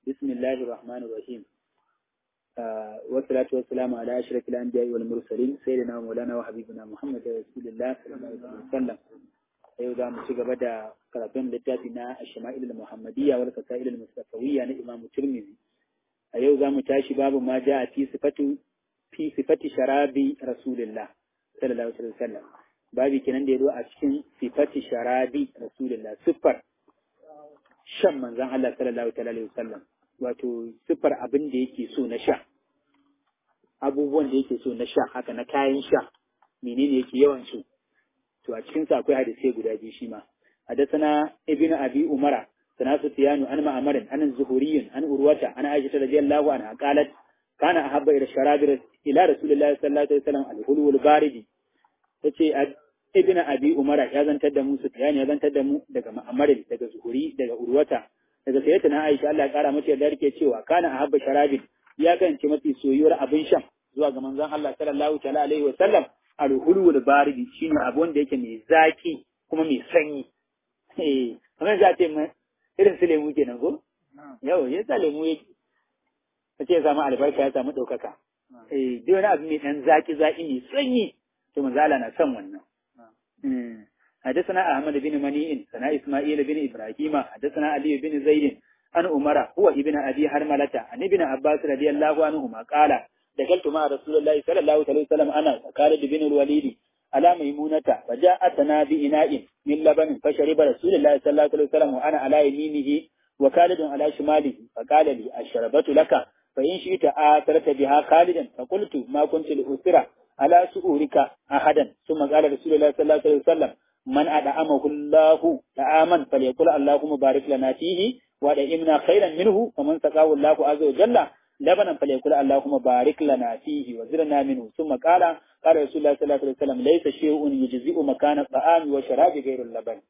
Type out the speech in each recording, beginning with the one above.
بسم الله الرحمن الرحيم والصلاة والسلام على أشرف الأنبياء والمرسلين سيدنا مولانا وحبيبنا محمد رسول الله صلى الله عليه وسلم yau za mu ci gaba da karatun littafi na Shama'il al-Muhammadiyya wal Qasail al-Mustafawiyya na Imam Tirmidhi a yau za mu tashi babu ma ja fi sifatu fi sifati sharabi Rasulullah sallallahu alaihi wasallam babu kenan da yazo a cikin sifati sharabi Rasulullah siffar shan manzon Allah sallallahu alaihi wasallam wato siffar abin da yake so na sha abubuwan da yake so na sha haka na kayan sha menene yake yawan so to a cikin sa akwai hadisai guda biyu shi ma hadathana ibnu abi umara sana sufyanu an ma'amarin an zuhuriyyin an urwata an aisha radiyallahu anha qalat kana ahabba ila sharabi ila rasulillahi sallallahu alaihi wasallam al-hulu wal baridi tace ibnu abi umara ya zantar da mu sufyan ya zantar da mu daga ma'amarin daga zuhuri daga urwata daga sayyidatina aisha Allah ya kara mata yarda yake cewa kana ahabba sharabi ya gance mafi soyuwar abin shan zuwa ga manzon Allah sallallahu alaihi wasallam alhulwul baridi shine abu wanda yake mai zaki kuma mai sanyi eh kamar za ce irin su lemu kenan ko yau ya sa lemu yake kace ya samu albarka ya samu daukaka eh duk wani abu mai dan zaki zaki mai sanyi to manzo Allah na son wannan حدثنا أحمد بن منيء سنا إسماعيل بن إبراهيم حدثنا علي بن زيد عن عمر هو ابن أبي حرملة عن ابن عباس رضي الله عنهما قال دخلت مع رسول الله صلى الله عليه وسلم أنا وخالد بن الوليد على ميمونة فجاءتنا بإناء من لبن فشرب رسول الله صلى الله عليه وسلم وأنا على يمينه وخالد على شماله فقال لي الشربت لك فإن شئت آثرت بها خالدا فقلت ما كنت لأثر على سؤورك أحدا ثم قال رسول الله صلى الله عليه وسلم من أدعمه الله طعاما فليقول اللهم بارك لنا فيه وأدعمنا خيرا منه ومن سقاه الله عز وجل لبنا فليقول اللهم بارك لنا فيه وزرنا منه ثم قال قال رسول الله صلى الله عليه وسلم ليس شيء يجزئ مكان الطعام والشراب غير اللبن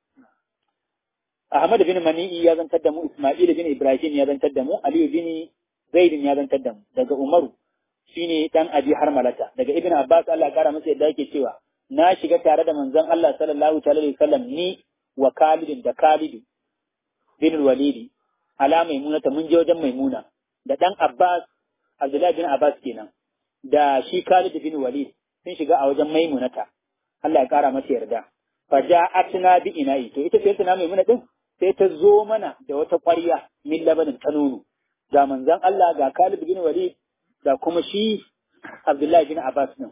Ahmad bin Mani'i ya zantar da mu, Ismail bin Ibrahim ya zantar da mu, Aliyu bin Zaidin ya zantar da mu, daga Umaru shine dan Abi Harmalata, daga Ibn Abbas Allah kara masa yadda yake cewa na shiga tare da manzon Allah sallallahu alaihi wasallam ni wa Khalid da Khalid bin Walidi ala Maimunata mun je wajen Maimuna da ɗan Abbas, Abdullahi bin Abbas kenan, da shi Khalid bin Walid sun shiga a wajen Maimunata, Allah ya ƙara mata yarda. Faja atina bi ina'i, to ita sai tana Maimuna ɗin sai ta zo mana da wata ƙwarya min labanin ta nono. Ga manzon Allah ga Khalid bin Walid da kuma shi Abdullahi bin Abbas ɗin.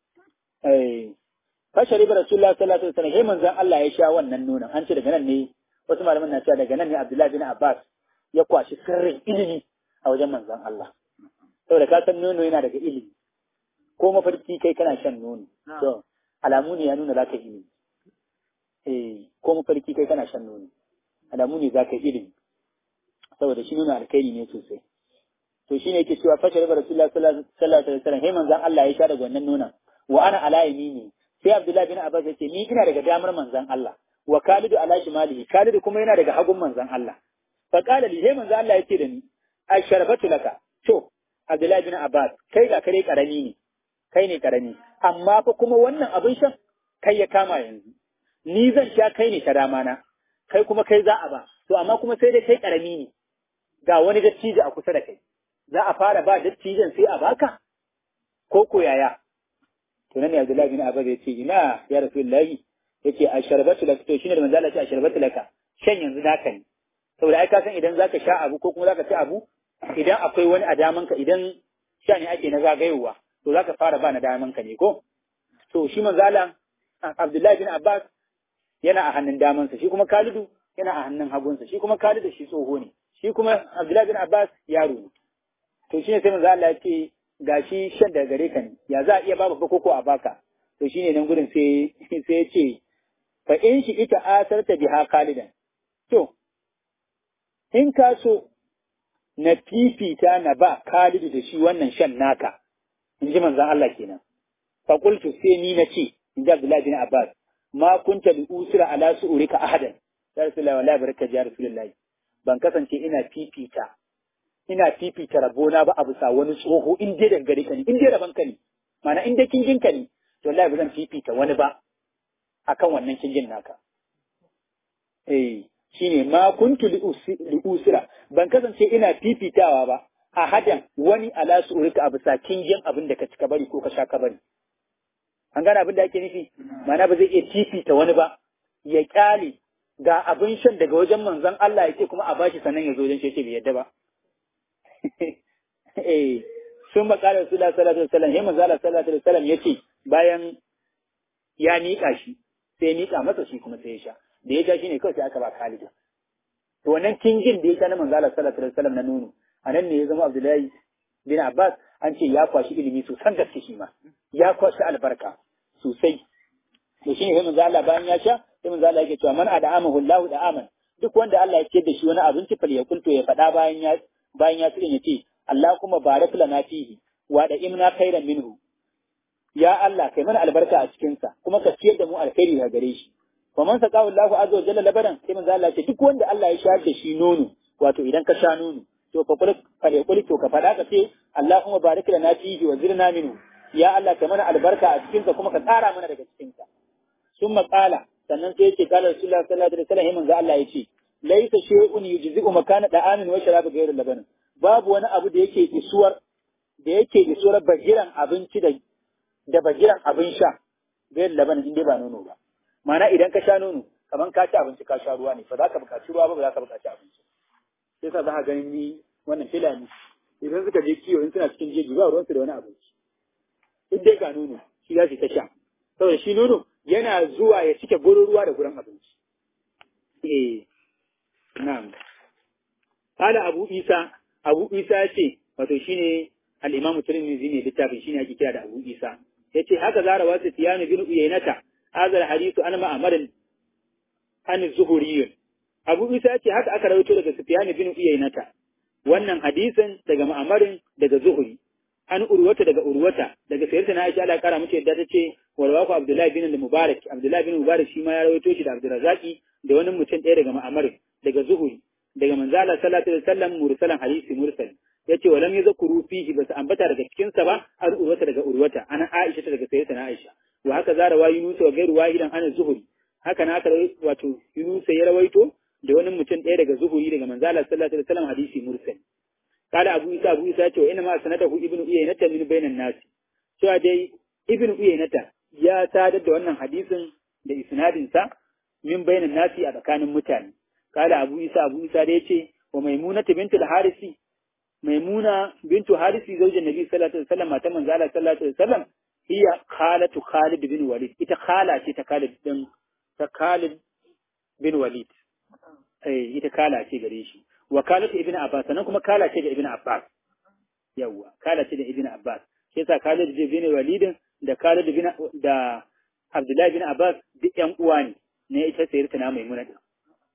Fashari ba Rasulullah sallallahu alaihi wasallam sai manzon Allah ya sha wannan nonon. An ce daga nan ne wasu malaman na cewa daga nan ne Abdullahi bin Abbas ya kwashi sirrin ilimi a wajen manzon Allah. Saboda ka san nono yana daga ilimi, ko mafarki kai kana shan nono. To, alamu ne ya nuna za ka ilimi. Eh, ko mafarki kai kana shan nono. Alamu ne za ka ilimi. Saboda shi nuna alkhairi ne sosai. To shi ne yake cewa fashe ribar Rasulullah sallallahu alaihi wasallam, sai manzon Allah ya sha daga wannan nonon. Wa ana ala yamini sai Abdullahi bin Abbas ya ce ni ina daga damar manzon Allah. Wa Khalidu ala shimalihi, Khalidu kuma yana daga hagun manzon Allah. Fa qala li sai manzon Allah ya ce da ni, "Asharabatu laka." To, Abdullahi bin Abbas, kai ga kare karami ne, kai ne karami, amma fa kuma wannan abin shan kai ya kama yanzu. Ni zan sha kai ne ta dama na, kai kuma kai za a ba, to amma kuma sai dai kai karami ne, ga wani dattijo a kusa da kai. Za a fara ba dattijan sai a baka? Ko ko yaya? To nan ne Abdullahi bin Abbas ya ce, ina ya Rasulullahi, ya ce a sharbatu laka, to shine da manzo Allah ya ce a sharbatu laka, shan yanzu naka ne. Saboda ai ka san idan zaka sha abu ko kuma zaka ci abu, idan akwai wani a damanka idan sha ne ake na zagayowa to za ka fara ba na damanka ne ko to shi manzala Abdullahi bin Abbas yana a hannun damansa shi kuma Khalidu yana a hannun hagunsa shi kuma Khalidu shi tsoho ne shi kuma Abdullahi bin Abbas yaro ne to shine sai manzo Allah ya ce gashi shan daga gare ka ne ya za a iya ba babba koko a baka to shine nan gurin sai sai ya ce fa in shi ita asarta biha Khalidan to in ka so na fifita na ba Khalidu da shi wannan shan naka, in ji manzan Allah kenan. Fakultu sai ni na ce, in ji Abdullahi bin Abbas, ma kunta bi usira ala su'urika ahadan. Ya Rasulullahi wallahi barka ji ya Rasulullahi. Ban kasance ina fifita ina fifita rabona ba a bisa wani tsoho in dai daga gare ka ne, in dai rabon ka ne. Ma'ana in dai kingin ka ne, to wallahi ba zan fifita wani ba akan wannan kingin naka. Eh, shine ma kuntu li usira ban kasance ina fifitawa ba a hadan wani ala surika a bisa kingin abin da ka cika bari ko ka sha ka bari an gane abin da ake nufi ma'ana ba zai iya fifita wani ba ya kyale ga abin shan daga wajen manzon Allah yake kuma a bashi sannan ya zo wajen shi bai yadda ba eh sun makala Rasulullah sallallahu alaihi wasallam yayin manzo Allah sallallahu alaihi wasallam yace bayan ya miƙa shi sai ya miƙa masa shi kuma sai ya sha da ya sha shine kawai sai aka ba Khalid to wannan kingin da ya sha na manzo Allah sallallahu alaihi wasallam na nono anan ne ya zama Abdullahi bin Abbas an ce ya kwashi ilimi sosan gaske shi ma ya kwashi albarka sosai to shine sai manzo Allah bayan ya sha sai manzo Allah yake cewa man ad'amahu Allahu da'aman duk wanda Allah ya ciyar da shi wani abinci fal ya kulto ya faɗa bayan ya bayan ya tsirin ya ce Allah kuma barak lana fihi wa da imna khairan minhu ya Allah kai mana albarka a cikin sa kuma ka ciyar da mu alkhairi daga gare shi fa man saqahu Allahu azza wa jalla labaran sai manzo Allah ya ce duk wanda Allah ya shayar da shi nono wato idan ka sha nono to fa kul fa kul to ka faɗa ka ce Allahumma barik lana fihi wa zirna minhu ya Allah kai mana albarka a cikin sa kuma ka tsara mana daga cikin sa summa qala sannan sai yace kala Rasulullah sallallahu alaihi wasallam manzo Allah yace laisa shay'un yujzi'u makana da'amin wa sharab ghayr laban babu wani abu da yake isuwar da yake isuwar bagiran abinci da da bagiran abin sha ghayr laban inda ba nono ba ma'ana idan ka sha nono kaman ka ci abinci ka sha ruwa ne ba za ka buƙaci ruwa ba ba za ka buƙaci abinci sai sa za ka ganin ni wannan filani idan suka je kiwo in suna cikin jeji ba ruwansu da wani abinci duk dai ga nono shi za su ta sha saboda shi nono yana zuwa ya cike gurin ruwa da gurin abinci eh Na'am. Kala Abu Isa, Abu Isa ya ce, wato shi ne al'imamu Tirmidhi ne littafin shi ne ake kira da Abu Isa. Ya ce, haka zara wasu tiyanu bin uyainata, hazar hadisu an ma'amarin an zuhuriyun. Abu Isa ya ce, haka aka rawaito daga Sufyan bin uyainata. Wannan hadisin daga ma'amarin daga zuhuri. An urwata daga urwata, daga sayyidina Aisha Allah kara mace yadda ta ce, walwaku Abdullahi bin Mubarak, Abdullahi bin Mubarak shi ma ya rawaito shi da Abdurrazzaqi da wani mutum ɗaya daga ma'amarin. daga zuhuri daga manzo Allah sallallahu alaihi wasallam mursalan hadisi mursal yace walam yazkuru fihi bas ambata daga cikin sa ba an urwata daga urwata ana Aisha ta daga sayyidatuna Aisha wa haka zara wa Yunus wa gairu wahidan ana zuhuri haka na aka wato Yunus ya rawaito da wani mutum ɗaya daga zuhuri daga manzo Allah sallallahu alaihi wasallam hadisi mursal kada Abu Isa Abu Isa ce wa inna ma sanadahu ibnu Uyaynata min bainan nas cewa dai ibnu Uyaynata ya sadar da wannan hadisin da isnadin sa min bainan nasi a tsakanin mutane kala abu isa abu isa da yace wa maimunatu bintu al-harisi maimuna bintu harisi zaujin nabi sallallahu alaihi wasallam matan manzo Allah sallallahu alaihi wasallam hiya khalatu khalid bin walid ita khala ce ta khalid din ta khalid bin walid eh ita kala ce gare shi wa kalatu ibnu abbas sannan kuma kala ce ga ibnu abbas yawa kala ce da ibnu abbas shi yasa khalid bin walid da khalid bin da abdullahi bin abbas duk yan uwa ne ne ita sayyidina maimuna din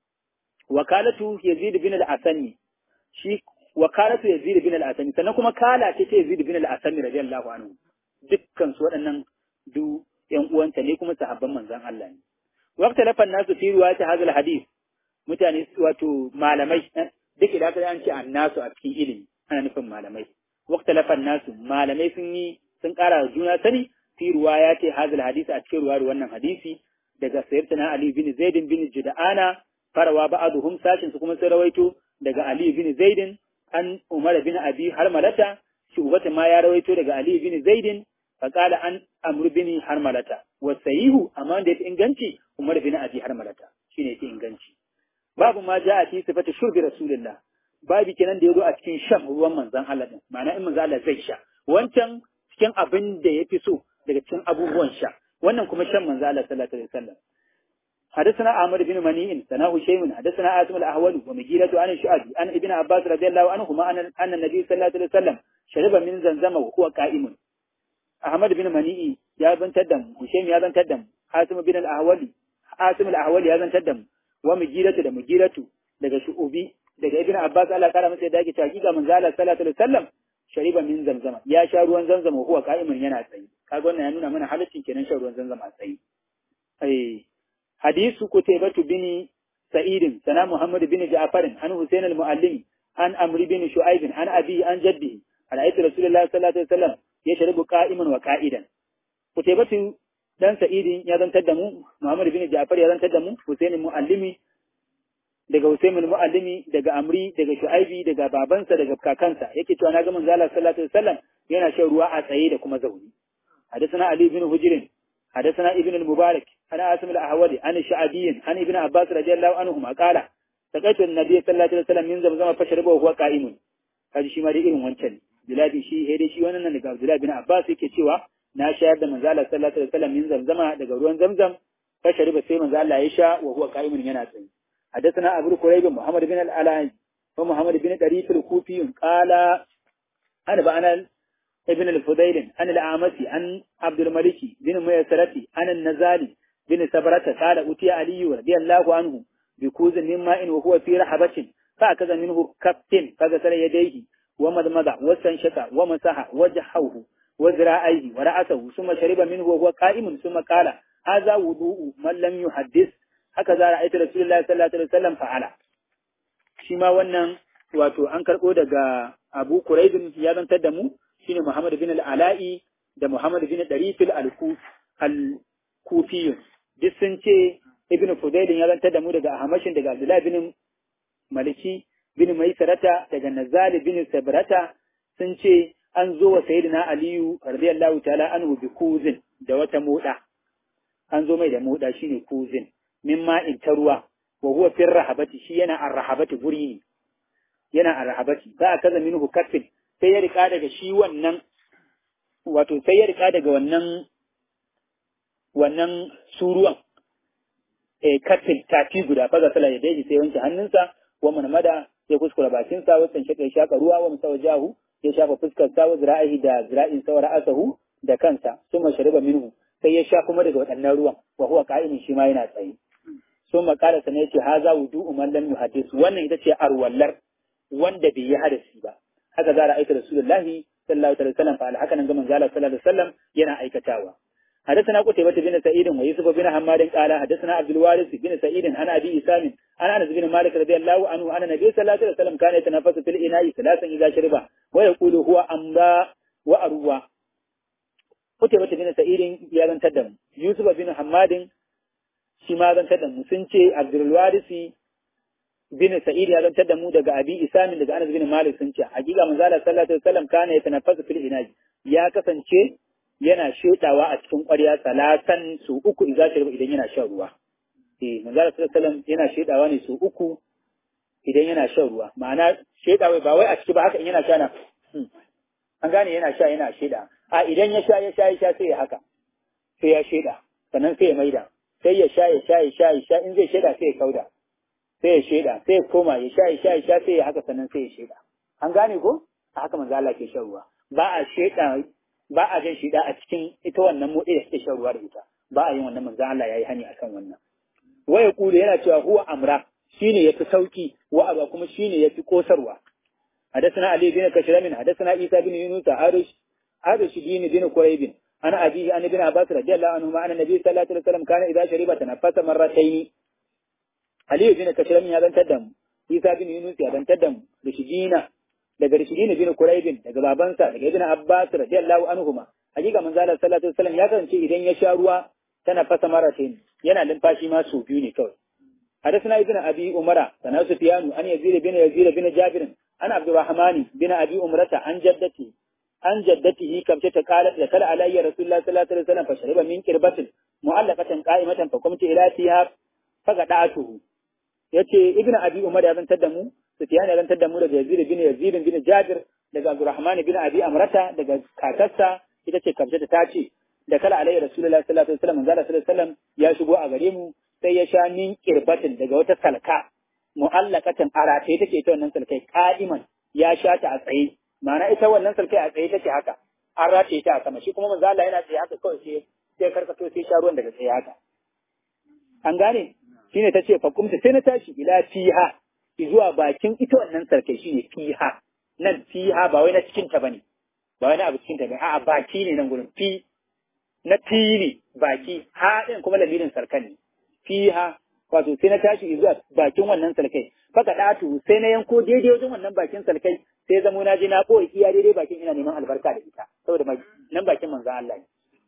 wakalatu Yazid bin al-Asani shi wakalatu Yazid bin al-Asani sannan kuma kala ce ta Yazid bin al-Asani radiyallahu anhu dukkan su waɗannan du ƴan uwanta ne kuma sahabban manzon Allah ne waqta lafan nasu fi riwayati hadha al-hadith mutane wato malamai duk idan ka an ce annasu a cikin ilimi ana nufin malamai waqta lafan nasu malamai sun yi sun ƙara juna sani fi riwayati hadha al-hadith a cikin ruwayar wannan hadisi daga sayyidina Ali bin Zaid bin Jud'ana farawa ba'aduhum sashin su kuma sun rawaito daga Ali bin Zaidin an Umar bin Abi Harmalata shi ubata ma ya rawaito daga Ali bin Zaidin fa qala an Amr bin Harmalata wa sahihu amma wanda yake inganci Umar bin Abi Harmalata shine yake inganci babu ma ja'a fi sifati shurbi rasulullah babu kenan da yazo a cikin shan ruwan manzon Allah din ma'ana in manzon Allah zai sha wancan cikin abin da yafi so daga cikin abubuwan sha wannan kuma shan manzon Allah sallallahu alaihi wasallam حدثنا عامر بن منيع سناه شيء حدثنا آسم الأهول ومجيرة عن الشعبي عن ابن عباس رضي الله عنهما أن أن النبي صلى الله عليه وسلم شرب من زمزم وهو قائم أحمد بن منيع يا بن تدم وشيم يا بن تدم آسم بن الأهول آسم الأهول يا بن تدم ومجيرة da مجيرة daga shu'ubi daga ibn Abbas Allah kara masa da yake hakika manzo Allah sallallahu alaihi wasallam shariba min zamzama ya sha ruwan zamzama huwa qa'imun yana tsayi kaga wannan ya nuna mana halaccin kenan shan ruwan zamzama a tsayi eh حديث قتيبة بن سعيد سنا محمد بن جعفر عن حسين المعلم عن أمر بن شعيب عن أبيه عن جده عن رأيت رسول الله صلى الله عليه وسلم يشرب قائما وقائدا قتيبة dan Sa'idin ya zantar da mu, Muhammad bin Ja'far ya zantar da mu, Hussein Muallimi daga Husayn al-Muallimi daga Amri daga Shu'aibi daga babansa daga kakansa yake cewa na ga manzo Allah sallallahu alaihi wasallam yana shan ruwa a tsaye da kuma zauni حدثنا علي بن هجر حدثنا ابن المبارك أنا عاصم الأحولي عن الشعبي عن ابن عباس رضي الله عنهما قال سقيت النبي صلى الله عليه وسلم من زمزم فشربه وهو قائم kaji shi ma dai irin wancan bilabi shi he dai shi wannan nan daga Abdullah bin Abbas yake cewa na shayar da manzo Allah sallallahu alaihi wasallam min zamzama daga ruwan zamzam fa shariba sai manzo Allah ya sha wa huwa qa'imun yana tsaye حدثنا أبو كريب محمد بن العلاء ومحمد بن طريف الكوفي قال أنا بأنا ابن الفضيل عن الأعمسي عن عبد الملك بن ميسرتي عن النزالي بن سبرة قال أتي علي رضي الله عنه بكوز من ماء وهو في رحبة فأخذ منه كف فغسل يديه ومضمض واستنشق ومسح وجهه وذراعيه ورأسه ثم شرب منه وهو قائم ثم قال هذا وضوء من لم يحدث هكذا رأيت رسول الله صلى الله عليه وسلم فعل شما wannan wato an karɓo daga Abu Quraibin ya zantar da mu shine Muhammad bin al-Ala'i da Muhammad bin Darifil al-Kufiyun duk sun ce Ibn Fudailin ya zantar da mu daga Ahmashin daga Abdullah bin Maliki bin Maisarata daga Nazali bin Sabrata sun ce an zo wa Sayyidina Aliyu radiyallahu ta'ala anhu bi kuzin da wata moda an zo mai da moda shine kuzin min ma'in ta ruwa wa huwa fi rahabati shi yana ar-rahabati guri ne yana ar-rahabati za a kaza minhu kaffin sai ya rika daga shi wannan wato sai ya rika daga wannan wannan suruwan eh katin tafi guda faga sala ya daji sai wanke hannunsa wa manmada ya kuskura bakin sa wasan shaka ya shaka ruwa wa musawa jahu ya shafa fuskar sa wa zira'ihi da zira'in sa ra'asahu da kansa suma shariba minhu sai ya sha kuma daga waɗannan ruwan wa huwa qa'imin shi ma yana tsaye suma qala sana yace haza wudu'u man lam yuhaddis wannan ita ce arwallar wanda bai yi hadasi ba haka za a aika Rasulullahi sallallahu alaihi wasallam fa haka nan ga manzo Allah sallallahu alaihi wasallam yana aikatawa حدثنا قتيبة بن سعيد ويوسف بن حماد قال حدثنا عبد الوارث بن سعيد عن ابي اسام عن انس بن مالك رضي الله عنه ان النبي صلى الله عليه وسلم كان يتنفس في الاناء ثلاثا اذا شرب ويقول هو امرا واروى قتيبة بن سعيد يا بن تدم يوسف بن حماد shi ma zan tadda sun ce Abdul Warisi bin Sa'id ya zantar da mu daga Abi Isamin daga Anas bin Malik sun ce hakika manzo Allah sallallahu alaihi wasallam kana ya tanaffasu fil inaji ya kasance yana shedawa a cikin ƙwarya salatan su uku idan shirba idan yana shan ruwa eh manzo Allah sallallahu alaihi wasallam yana shedawa ne su uku idan yana shan ruwa ma'ana shedawa ba wai a ciki ba haka in yana sha na an gane yana sha yana sheda a idan ya sha ya sha ya sha sai ya haka sai ya sheda sannan sai ya maida sai ya sha ya sha ya sha ya sha in zai sheda sai ya kauda sai ya sheda sai ya koma ya sha ya sha ya sha sai ya haka sannan sai ya sheda an gane ko a haka manzo Allah ke shan ruwa ba a sheda ba a jan shida a cikin ita wannan motsi da suke shan ruwa da ita ba a yin wannan manzo Allah yayi hani akan wannan waya kulu yana cewa huwa amra shine yafi sauki wa aba kuma shine yafi kosarwa حدثنا علي بن كشرم حدثنا عيسى بن يونس عارش عارش بن بن قريب أنا أبيه عن ابن عباس رضي الله عنهما أن النبي صلى الله عليه وسلم كان إذا شرب تنفس مرتين علي بن كشرم هذا تدم عيسى بن يونس هذا تدم رشدينا daga Rishidin bin Quraibin daga babansa daga Ibn Abbas radiyallahu anhuma hakika manzo Allah sallallahu alaihi wasallam ya kasance idan ya sha ruwa tana fasa maratin yana limfashi ma su biyu ne kawai حدثنا ابن ابي عمر سنا سفيان عن يزيد بن يزيد بن جابر عن عبد الرحمن بن ابي عمرة عن جدته عن جدته كم قالت دخل علي رسول الله صلى الله عليه وسلم فشرب من كربة معلقة قائمة فقمت إلى فيها فقطعته yace ibn abi umar ya zantar da mu sufyan ya zantar da mu daga yazid bin yazid bin jabir daga abdurrahman bin abi amrata daga kakarsa ita ce kamshe ta ce da kala alayhi rasulullahi sallallahu alaihi wasallam manzo sallallahu alaihi wasallam ya shigo a gare mu sai ya sha min kirbatin daga wata salka mu'allaqatan arate take ita wannan salkai qa'iman ya sha ta a tsaye ma'ana ita wannan salkai a tsaye take haka an rataye ta a sama shi kuma manzo Allah yana tsaye haka kawai sai sai karkato sai sha ruwan daga tsaye haka an gane shine ta ce fakumta sai na tashi ila fiha zuwa bakin ita wannan sarkai shine fiha nan fiha ba wai na cikin ta bane ba wai na abu cikin ta bane a'a baki ne nan gurin fi na fili baki ha din kuma lamirin sarkan ne fiha wato sai na tashi zuwa bakin wannan sarkai faka datu sai na yanko daidai wajen wannan bakin sarkai sai zamo na je na boye iya daidai bakin ina neman albarka da ita saboda nan bakin manzon Allah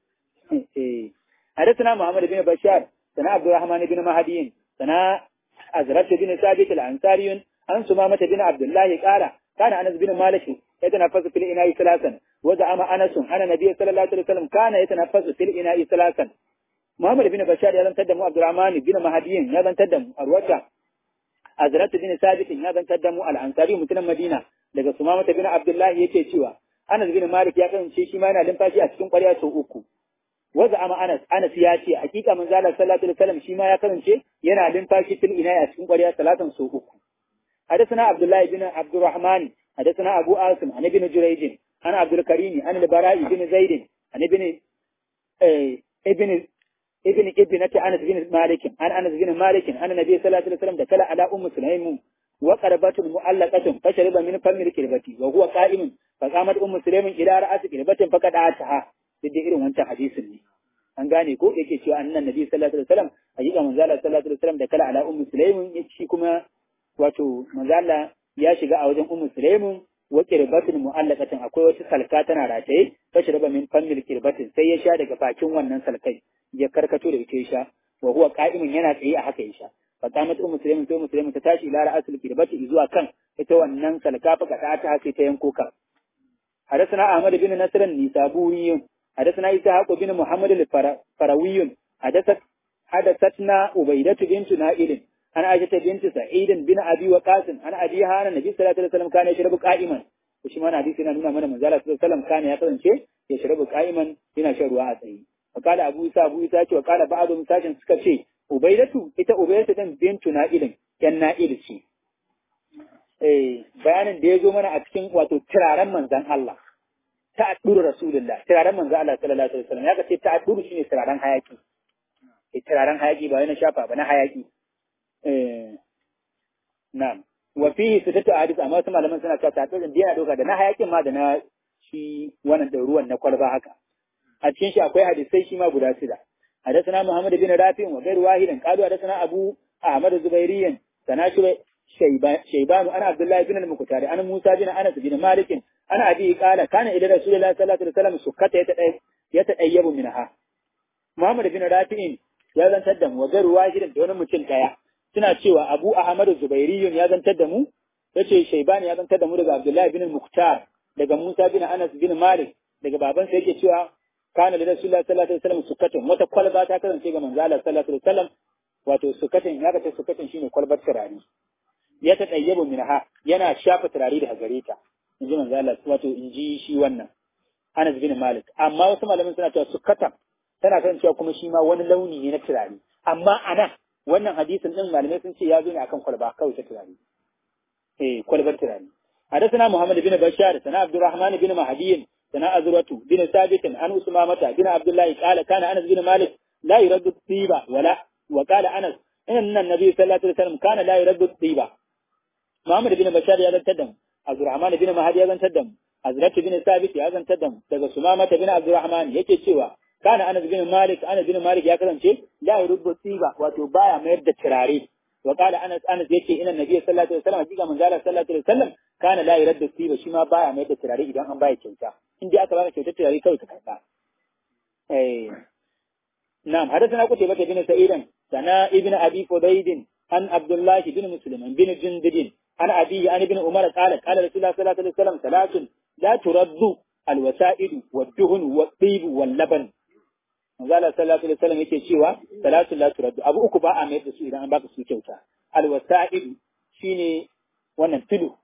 ne eh حدثنا محمد بن بشار سنا عبد الرحمن بن مهدي سنا azrat bin sabit al-ansari an sumama bin abdullah qala kana anas bin malik yatanaffasu fil ina'i thalathan wa za'ama anas ana nabiy sallallahu alaihi wasallam kana yatanaffasu fil ina'i thalathan Muhammad bin Bashar ya zantar da mu Abdurrahman bin Mahdiyin ya zantar da mu Arwata Azrat bin Sabit ya zantar da mu Al-Ansari mutumin Madina daga Sumama bin Abdullah yake cewa Anas bin Malik ya kasance shi ma yana limfashi a cikin ƙwarya sau uku waza ama Anas Anas ya ce hakika manzo Allah sallallahu alaihi wasallam shi ma ya kasance yana limfashi fil ina a cikin ƙwarya salatan sau uku حدثنا عبد الله بن عبد الرحمن حدثنا أبو عاصم عن ابن جريج عن عبد الكريم عن البراء بن زيد عن ابن ابن ابن ابنة أنس بن مالك عن أنس بن مالك أن النبي صلى الله عليه وسلم دخل على أم سليم وقربة معلقة فشرب من فم الكربة وهو قائم فقامت أم سليم إلى رأس كربة فقد آتها duk irin wancan hadisin ne an gane ko yake cewa annan nabi sallallahu alaihi wasallam ayyuka manzo Allah sallallahu alaihi wasallam da kala ala ummu sulaimin shi kuma wato manzo Allah ya shiga a wajen ummu sulaimin wa kirbatin mu'allaqatin akwai wata salka tana rataye fashi raba min fammil kirbatin sai ya sha daga bakin wannan salkai ya karkato da ita ya sha wa huwa qa'imun yana tsaye a haka ya sha fa qamat ummu sulaimin sai ummu sulaimin ta tashi ila ra'asul kirbati zuwa kan ita wannan salka fa kada ta haka ta yanko ka حدثنا أحمد بن نصر النسابوري حدثنا إسحاق بن محمد الفروي حدثت حدثتنا عبيدة بنت نائل عن عائشة بنت سعيد بن أبي وقاص عن أبيها أن النبي صلى الله عليه وسلم كان يشرب قائما وشي ما حديث هنا نونا من منزل صلى الله عليه وسلم كان يقرن شيء يشرب قائما هنا شروا أتي وقال أبو إسحاق أبو إسحاق وقال بعضهم ساشن سكا شيء عبيدة إتا عبيدة بنت نائل كان نائل شيء eh bayanin da ya zo mana a cikin wato turaren manzan Allah ta'adduru rasulullah turaren manzan Allah sallallahu alaihi wasallam ya ce ta'adduru shine turaren hayaki eh turaren hayaki ba wani shafa ba na hayaki eh na'am wa fihi sittatu hadith amma wasu malaman suna cewa ta'addurin da yana doka da na hayakin ma da na shi wannan da ruwan na kwalba haka a cikin shi akwai hadisai shi ma guda shida حدثنا محمد بن رافع وغير واحد قالوا حدثنا ابو احمد الزبيري سنا شيبان انا عبد الله بن المكتاري انا موسى بن انس بن مالك انا ابي قال كان الى رسول الله صلى الله عليه وسلم سكته يتأيب منها محمد بن رافع ya zantar da mu wa garu wahidin da wani mutum daya suna cewa Abu Ahmad Zubairiyun ya zantar da mu yace Shaybani ya zantar da mu daga Abdullahi bin Muktar daga Musa bin Anas bin Malik daga babansa yake cewa kana da Rasulullah sallallahu alaihi wasallam sukatun wata kwalba ta kasance ga manzo Allah sallallahu alaihi wasallam wato sukatun ya ce sukatun shine kwalbar turare ya ta tayyabu minha yana shafa turare daga gare ta inji manzo Allah wato inji shi wannan Anas bin Malik amma wasu malaman suna cewa sukatan tana kan cewa kuma shi ma wani launi ne na turare amma anan wannan hadisin din malamai sun ce ya zo ne akan kwalba kawai ta turare eh kwalbar turare حدثنا محمد بن بشار سنا عبد الرحمن بن مهدي سنا أزرة بن ثابت عن أسمامة بن عبد الله قال كان أنس بن مالك لا يرد الطيبة ولا وقال أنس إن النبي صلى الله عليه وسلم كان لا يرد الطيبة محمد بن بشار يا تدم عبد الرحمن بن مهدي يا تدم أزرة بن ثابت يا تدم daga Sumamah bin Abdurrahman yake cewa kana Anas bin Malik Anas bin Malik ya kasance la yurubbu tsiba wato baya mayar da turare wa qala Anas Anas yace ina Nabi sallallahu alaihi wasallam hakika manzo Allah sallallahu alaihi wasallam kana la yurubbu tsiba shi ma baya mayar da turare idan an baya kyauta in dai aka baka kyautar turare kawai ka karba eh na'am hadathana kutayba bin sa'idan sana ibn abi fudayd an Abdullah bin Muslim bin Jundub an abi an ibn Umar qala qala Rasulullah sallallahu alaihi wasallam salatun la turaddu alwasa'idu wad-duhn wad-tib wal-laban manzo Allah sallallahu alaihi wasallam yake cewa salatu la turaddu abu uku ba a mayar da su idan an baka su kyauta alwasa'id shine wannan filo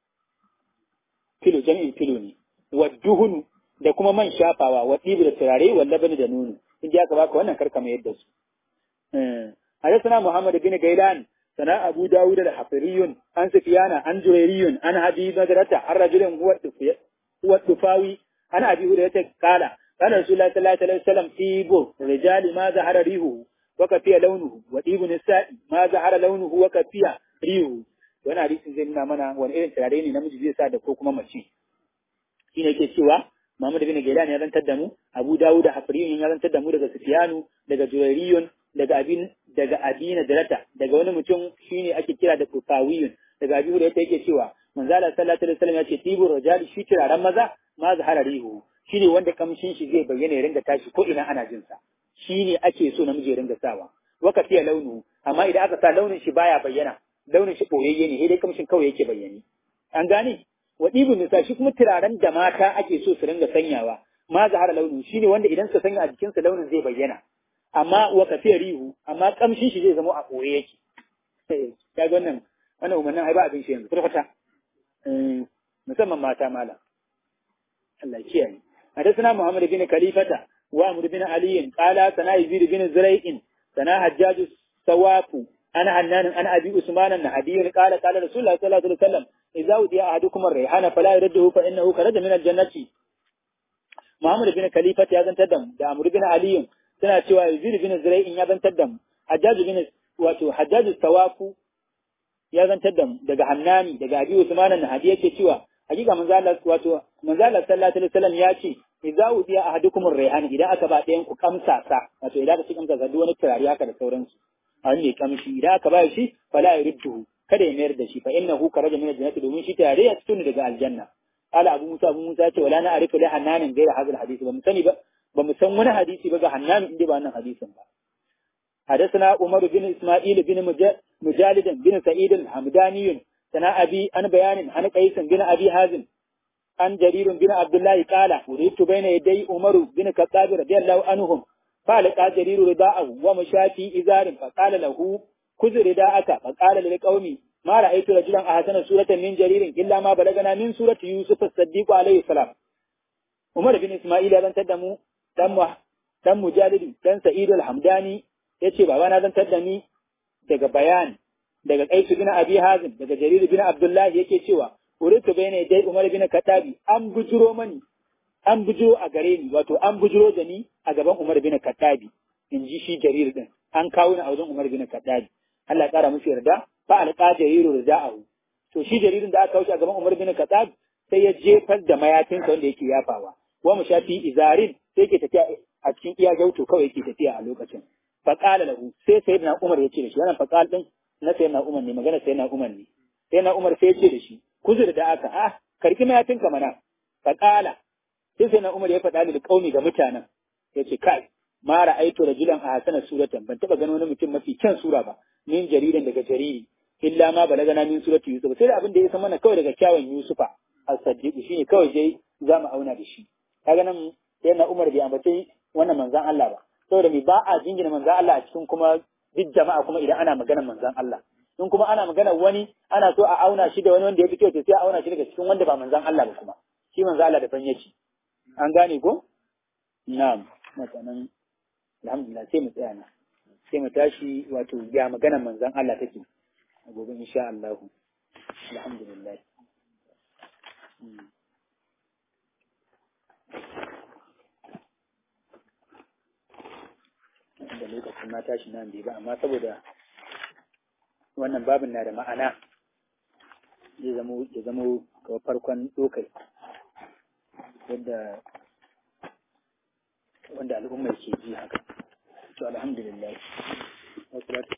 filo jami'in filo ne wadduhun da kuma man shafawa wa dibi da turare walla bani da nono in aka baka wannan karka mayar da su حدثنا محمد بن غيلان سنا أبو داود الحفري عن سفيان عن جريري عن أبي بكرة عن رجل هو هو الطفاوي عن أبي هريرة قال قال رسول الله صلى الله عليه وسلم طيب الرجال ما ظهر ريحه وكفي لونه وطيب النساء ما ظهر لونه وكفي ريحه wani hadisin zai nuna mana wani irin turare ne namiji zai sa da ko kuma mace shi ne ke cewa Muhammad bin Gailan ya zantar da mu Abu Dawud da Hafriyun ya zantar da mu daga Sufyanu daga Jurayriyun daga abin daga Abina Dalata daga wani mutum shine ake kira da Kufawiyun daga Abi Hurairah yake cewa manzo Allah sallallahu alaihi wasallam ya ce tibu rajali shi turaren maza ma zahara rihu shi ne wanda kamshin shi zai bayyana ya ringa tashi ko ina ana jin sa shi ne ake so namiji ya ringa sawa waka fiye launu amma idan aka sa launin shi baya bayyana launin shi boyayye ne sai dai kamshin kawai yake bayyane an gane wa ɗibin nisa shi kuma turaren da mata ake so su ringa sanyawa ma zahara launin shine wanda idan suka sanya a jikinsa launin zai bayyana amma wa kafiya rihu amma kamshin shi zai zama a ɓoye yake ka ga wannan wannan umarnin ai ba abin shi yanzu kwata musamman mata mala Allah kiyaye حدثنا محمد بن خليفة وعمر بن علي قال سنا يزيد بن زريع سنا حجاج السواف أنا حنان أنا أبي عثمان النهدي قال قال رسول الله صلى الله عليه وسلم إذا ودي أحدكم الريحان فلا يرده فإنه خرج من الجنة محمد بن خليفة يا زنت دم da Amr bin Ali suna cewa Yazid bin Zuray'in ya zantar da Hajjaj bin wato Hajjaj Tawafu ya zantar da daga Hannani daga Abi Usman an-Nahdi yake cewa hakika manzo Allah wato manzo Allah sallallahu alaihi wasallam ya ce idza udiya ahadukum ar-rayhan idan aka ba ɗayan ku kamsa sa wato idan aka ci kamsa sa duk wani turare haka da sauransu a wani kamshi idan aka ba shi fala yuridduhu kada ya mayar da shi fa innahu karaja min al-jannati domin shi tare ya fito daga aljanna ala abu musa abu musa ce wala na arifu la hannanin gaira hadal hadisi ba mu sani ba ba mu san wani hadisi ba ga hannanin inda ba wannan hadisin ba حدثنا عمر بن اسماعيل بن مجالد بن سعيد الحمداني سنا ابي عن بيان عن قيس بن ابي حازم عن جرير بن عبد الله قال ولدت بين يدي عمر بن الخطاب رضي الله عنهم فلقى جرير رداءه ومشى في ازار فقال له خذ رداءك فقال للقوم ما رأيت رجلا أحسن سورة من جرير إلا ما بلغنا من سورة يوسف الصديق عليه السلام عمر بن إسماعيل بن تدمو دم دم مجالد دم سعيد الحمداني yace baba na zan da ni daga bayan daga Qais bin Abi Hazim daga Jarir bin Abdullah yake cewa uritu bayna dai Umar bin Khattabi an bujuro mani an bujuro a gare ni wato an bujuro da ni a gaban Umar bin Khattabi in ji shi Jarir din an kawo ni a wajen Umar bin Khattabi Allah ya kara musu yarda fa alqa Jariru rida'ahu to shi jaririn da aka kawo shi a gaban Umar bin Khattab sai ya jefar da mayafinsa wanda yake yafawa wa mushafi izarin sai yake tafiya a cikin iya gauto kawai yake tafiya a lokacin faqala lahu sai sayyidina Umar ya ce da shi wannan faqal din na sayyidina Umar ne magana sayyidina Umar ne sayyidina Umar sai ya ce da shi kuzur da aka ah karki mayafinka mana faqala sai sayyidina Umar ya faɗa da kauni ga mutanen ya ce kai ma ra'aitu rajulan a hasana suratan ban taba ganin wani mutum mafi kyan sura ba min jaririn daga jariri illa ma balagana min surati yusuf sai da abin da ya san mana kawai daga kyawun yusufa as-saddiq shine kawai dai za mu auna da shi kaga nan yana Umar bai ambace wannan manzan Allah ba saboda me ba a jingina manzan Allah a cikin kuma duk jama'a kuma idan ana maganar manzan Allah in kuma ana maganar wani ana so a auna shi da wani wanda ya fi kyau sai a auna shi daga cikin wanda ba manzan Allah ba kuma shi manzan Allah da ban yake an gane ko na'am mutanen alhamdulillah sai mu tsaya na sai mu tashi wato ya maganar manzan Allah take a gobe insha Allah alhamdulillah da lokacin na tashi nan bai ba amma saboda wannan babin na da ma'ana zai zamo ya zamo ga farkon dokai yadda wanda al'ummar ke ji haka to alhamdulillah